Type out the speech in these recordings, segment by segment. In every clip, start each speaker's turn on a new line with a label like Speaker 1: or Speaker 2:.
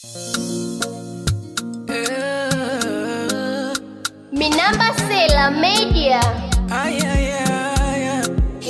Speaker 1: Minamba Sela Media.
Speaker 2: Ay, ay, ay, ay.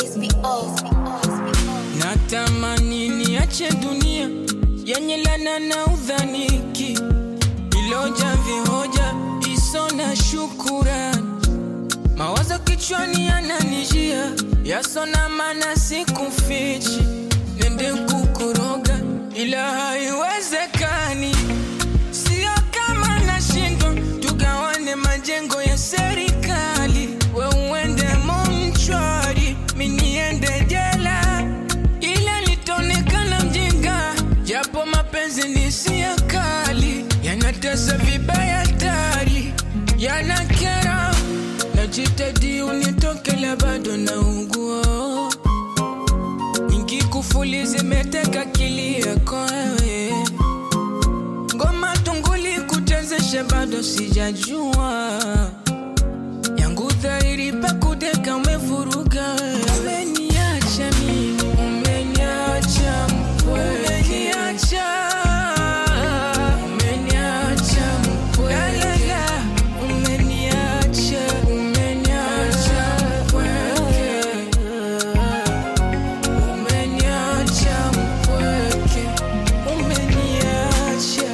Speaker 2: Natamani niache dunia yenye lana na udhaniki, iloja vihoja iso na shukurani, mawazo kichwani yananijia yasona, mana sikufichi, nende kukuroga ila haiwezekani, sio kama nashindwa, tugawane majengo ya serikali, we uende monchwari, mi niende jela ila litaonekana mjinga, japo mapenzi ni sia kali, yanatesa vibaya tari, yanakera. Najitahidi unitokela, bado naugua, nyingi kufuli zimeteka akili yako wewe, ngoma tunguli kutezesha, bado sijajua yangu dhahiri pakudeka umevuruga wewe. Umeniacha mimi, umeniacha mpweke. Umeniacha, umeniacha mpweke. Umeniacha, umeniacha mpweke. Umeniacha mpweke. Umeniacha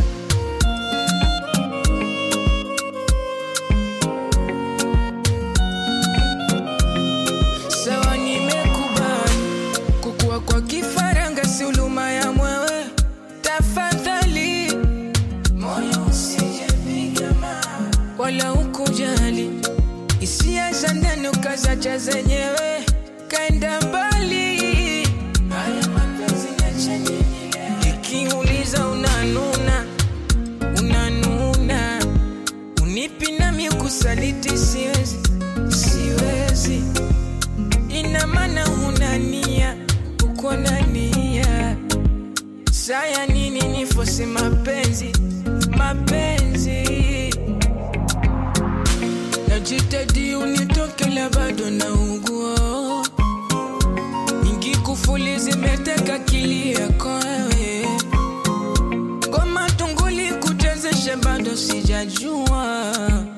Speaker 2: Sawa, nimekubali kukua kwa kifaranga, si huluma ya mwewe. Tafadhali moyo usijepiga mawe, wala ukujali hisia za ndani ukazacha zenyewe, kaenda mbali. Haya mapenzi niache nini leo? Nikiuliza unanuna, unanuna, unipi nami kusaliti, siwezi, siwezi ina maana huna nia, uko na nia. Saya nini nifose mapenzi, mapenzi najitahidi unitokela, bado naugua, nyingi kufuli zimeteka akili yako wewe, ngoma tunguli kutezesha, bado sijajua